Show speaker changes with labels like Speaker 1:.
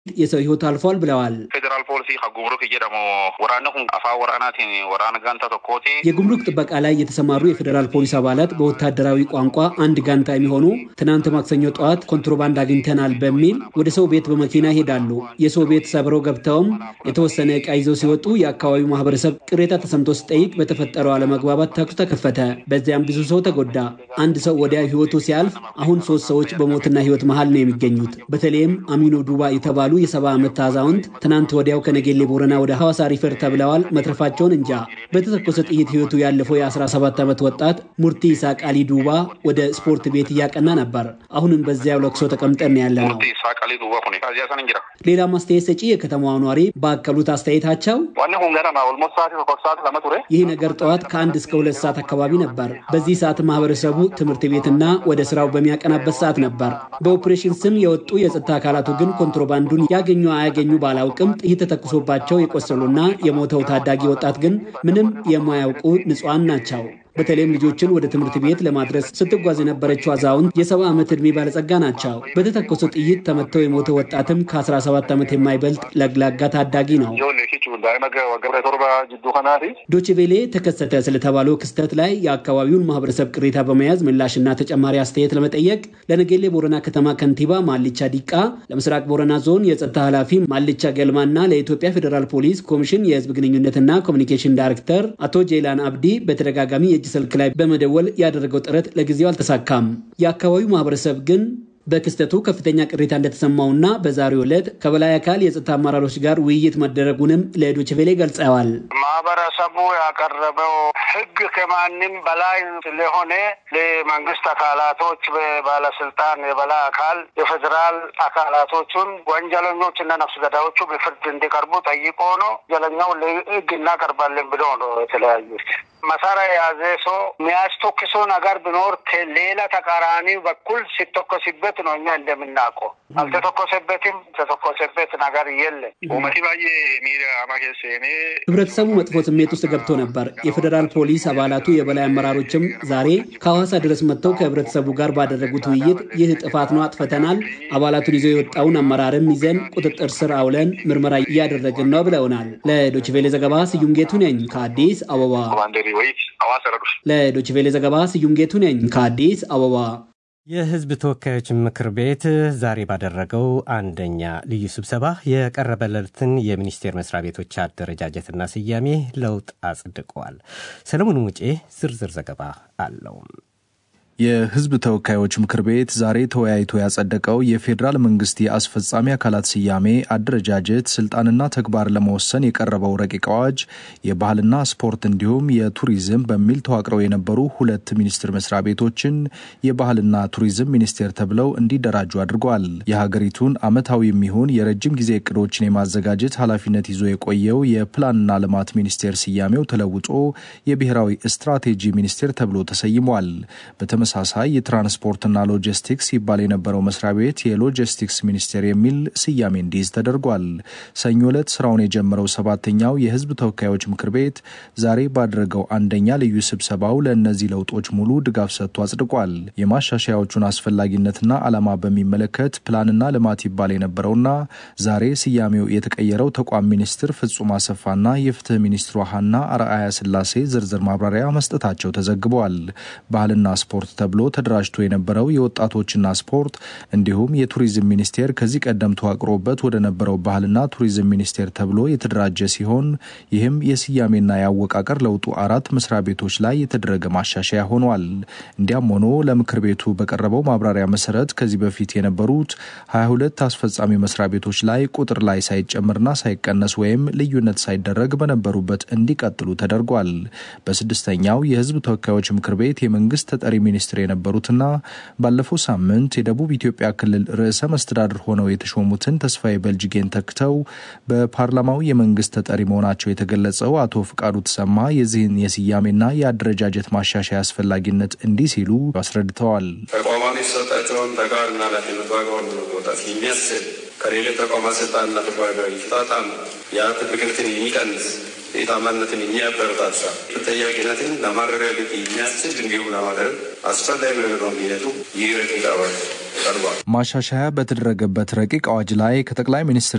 Speaker 1: የሰው ህይወት አልፏል ብለዋል።
Speaker 2: ፌዴራል ፖሊሲ ከጉምሩክ እየደሞ ወራነ ሁን አፋ ወራናቲን ወራነ ጋንታ ቶኮቴ
Speaker 1: የጉምሩክ ጥበቃ ላይ የተሰማሩ የፌዴራል ፖሊስ አባላት በወታደራዊ ቋንቋ አንድ ጋንታ የሚሆኑ ትናንት ማክሰኞ ጠዋት ኮንትሮባንድ አግኝተናል በሚል ወደ ሰው ቤት በመኪና ይሄዳሉ። የሰው ቤት ሰብረው ገብተውም የተወሰነ እቃ ይዘው ሲወጡ የአካባቢው ማህበረሰብ ቅሬታ ተሰምቶ ሲጠይቅ በተፈጠረው አለመግባባት ተኩስ ተከፈተ። በዚያም ብዙ ሰው ተጎዳ። አንድ ሰው ወዲያ ህይወቱ ሲያልፍ አሁን ሶስት ሰዎች በሞትና ህይወት መሀል ነው የሚገኙት። በተለይም አሚኖ ዱባ የተባሉ የሰባ ዓመት አዛውንት ትናንት ወዲያው ከነጌሌ ቦረና ወደ ሐዋሳ ሪፈር ተብለዋል። መትረፋቸውን እንጃ። በተተኮሰ ጥይት ህይወቱ ያለፈው የ17 ዓመት ወጣት ሙርቲ ኢሳቅ አሊ ዱባ ወደ ስፖርት ቤት እያቀና ነበር። አሁንም በዚያው ለቅሶ ተቀምጠን ያለ ነው። ሌላ ማስተያየት ሰጪ የከተማዋ ኗሪ ባከሉት አስተያየታቸው ይህ ነገር ጠዋት ከአንድ እስከ ሁለት ሰዓት አካባቢ ነበር። በዚህ ሰዓት ማህበረሰቡ ትምህርት ቤትና ወደ ስራው በሚያቀናበት ሰዓት ነበር። በኦፕሬሽን ስም የወጡ የጸጥታ አካላቱ ግን ኮንትሮባንዱን ያገኙ አያገኙ ባላውቅም ጥይት ተተኩሶባቸው የቆሰሉና የሞተው ታዳጊ ወጣት ግን ምንም የማያውቁ ንጹሐን ናቸው። በተለይም ልጆችን ወደ ትምህርት ቤት ለማድረስ ስትጓዝ የነበረችው አዛውንት የሰባ ዓመት ዕድሜ ባለጸጋ ናቸው። በተተኮሰ ጥይት ተመተው የሞተው ወጣትም ከ17 ዓመት የማይበልጥ ለግላጋ ታዳጊ ነው። ዶችቬሌ ተከሰተ ስለተባለው ክስተት ላይ የአካባቢውን ማህበረሰብ ቅሬታ በመያዝ ምላሽና ተጨማሪ አስተያየት ለመጠየቅ ለነጌሌ ቦረና ከተማ ከንቲባ ማልቻ ዲቃ፣ ለምስራቅ ቦረና ዞን የጸጥታ ኃላፊ ማልቻ ገልማና ለኢትዮጵያ ፌዴራል ፖሊስ ኮሚሽን የህዝብ ግንኙነትና ኮሚኒኬሽን ዳይሬክተር አቶ ጄላን አብዲ በተደጋጋሚ የእጅ ስልክ ላይ በመደወል ያደረገው ጥረት ለጊዜው አልተሳካም። የአካባቢው ማህበረሰብ ግን በክስተቱ ከፍተኛ ቅሬታ እንደተሰማውና በዛሬው ዕለት ከበላይ አካል የጸጥታ አመራሮች ጋር ውይይት መደረጉንም ለዶችቬሌ ገልጸዋል።
Speaker 3: ማህበረሰቡ ያቀረበው ህግ ከማንም በላይ ስለሆነ ለመንግስት አካላቶች በባለስልጣን የበላይ አካል የፌዴራል አካላቶቹን ወንጀለኞች እና ነፍስ ገዳዮቹ በፍርድ እንዲቀርቡ ጠይቆ ነው ወንጀለኛው ለህግ እናቀርባለን ብሎ ነው የተለያዩት። መሳሪያ የያዘ ሰው የሚያስተኩሰው ነገር ቢኖር ከሌላ ተቃራኒ በኩል ሲተኮስበት ነው እኛ እንደምናውቀው። አልተተኮሰበትም። የተተኮሰበት ነገር የለም።
Speaker 1: ህብረተሰቡ መጥፎ ስሜት ውስጥ ገብቶ ነበር። የፌዴራል ፖሊስ አባላቱ የበላይ አመራሮችም ዛሬ ከሐዋሳ ድረስ መጥተው ከህብረተሰቡ ጋር ባደረጉት ውይይት ይህ ጥፋት ነው፣ አጥፍተናል፣ አባላቱን ይዘው የወጣውን አመራርም ይዘን ቁጥጥር ስር አውለን ምርመራ እያደረግን ነው ብለውናል። ለዶችቬሌ ዘገባ ስዩም ጌቱ ነኝ ከአዲስ አበባ። ለዶችቬሌ ዘገባ ስዩም ጌቱ ነኝ ከአዲስ አበባ።
Speaker 4: የህዝብ ተወካዮች ምክር ቤት ዛሬ ባደረገው አንደኛ ልዩ ስብሰባ የቀረበለትን የሚኒስቴር መስሪያ ቤቶች አደረጃጀትና ስያሜ ለውጥ አጽድቀዋል። ሰለሞን ሙጬ ዝርዝር ዘገባ አለው።
Speaker 5: የህዝብ ተወካዮች ምክር ቤት ዛሬ ተወያይቶ ያጸደቀው የፌዴራል መንግስት የአስፈጻሚ አካላት ስያሜ፣ አደረጃጀት፣ ስልጣንና ተግባር ለመወሰን የቀረበው ረቂቅ አዋጅ የባህልና ስፖርት እንዲሁም የቱሪዝም በሚል ተዋቅረው የነበሩ ሁለት ሚኒስቴር መስሪያ ቤቶችን የባህልና ቱሪዝም ሚኒስቴር ተብለው እንዲደራጁ አድርጓል። የሀገሪቱን ዓመታዊ የሚሆን የረጅም ጊዜ እቅዶችን የማዘጋጀት ኃላፊነት ይዞ የቆየው የፕላንና ልማት ሚኒስቴር ስያሜው ተለውጦ የብሔራዊ ስትራቴጂ ሚኒስቴር ተብሎ ተሰይሟል። በተመሳሳይ የትራንስፖርትና ሎጂስቲክስ ይባል የነበረው መስሪያ ቤት የሎጂስቲክስ ሚኒስቴር የሚል ስያሜ እንዲይዝ ተደርጓል። ሰኞ ዕለት ስራውን የጀመረው ሰባተኛው የህዝብ ተወካዮች ምክር ቤት ዛሬ ባደረገው አንደኛ ልዩ ስብሰባው ለእነዚህ ለውጦች ሙሉ ድጋፍ ሰጥቶ አጽድቋል። የማሻሻያዎቹን አስፈላጊነትና ዓላማ በሚመለከት ፕላንና ልማት ይባል የነበረውና ዛሬ ስያሜው የተቀየረው ተቋም ሚኒስትር ፍጹም አሰፋና የፍትህ ሚኒስትሯ ሀና አርአያ ስላሴ ዝርዝር ማብራሪያ መስጠታቸው ተዘግበዋል። ባህልና ስፖርት ተብሎ ተደራጅቶ የነበረው የወጣቶችና ስፖርት እንዲሁም የቱሪዝም ሚኒስቴር ከዚህ ቀደም ተዋቅሮበት ወደ ነበረው ባህልና ቱሪዝም ሚኒስቴር ተብሎ የተደራጀ ሲሆን ይህም የስያሜና የአወቃቀር ለውጡ አራት መስሪያ ቤቶች ላይ የተደረገ ማሻሻያ ሆኗል። እንዲያም ሆኖ ለምክር ቤቱ በቀረበው ማብራሪያ መሰረት ከዚህ በፊት የነበሩት 22 አስፈጻሚ መስሪያ ቤቶች ላይ ቁጥር ላይ ሳይጨምርና ሳይቀነስ ወይም ልዩነት ሳይደረግ በነበሩበት እንዲቀጥሉ ተደርጓል። በስድስተኛው የህዝብ ተወካዮች ምክር ቤት የመንግስት ተጠሪ ሚኒስትር የነበሩትና ባለፈው ሳምንት የደቡብ ኢትዮጵያ ክልል ርዕሰ መስተዳድር ሆነው የተሾሙትን ተስፋዬ በልጅጌን ተክተው በፓርላማው የመንግስት ተጠሪ መሆናቸው የተገለጸው አቶ ፍቃዱ ተሰማ የዚህን የስያሜና የአደረጃጀት ማሻሻያ አስፈላጊነት እንዲህ ሲሉ አስረድተዋል።
Speaker 6: ተቋማት የተሰጣቸውን ተግባርና ኃላፊነት በአግባቡ ለመወጣት የሚያስችል ከሌሎች ተቋማት ስልጣንና ተግባር ጋር የሚጣጣም የሀብት ብክነትን የሚቀንስ የታማነትን የሚያበረታታ ተጠያቂነትን ለማረጋገጥ የሚያስችል እንዲሁም ለማድረግ አስፈላጊ በሚሆነው ሂደቱ ይህ ረቂቅ አዋጅ ቀርቧል።
Speaker 5: ማሻሻያ በተደረገበት ረቂቅ አዋጅ ላይ ከጠቅላይ ሚኒስትር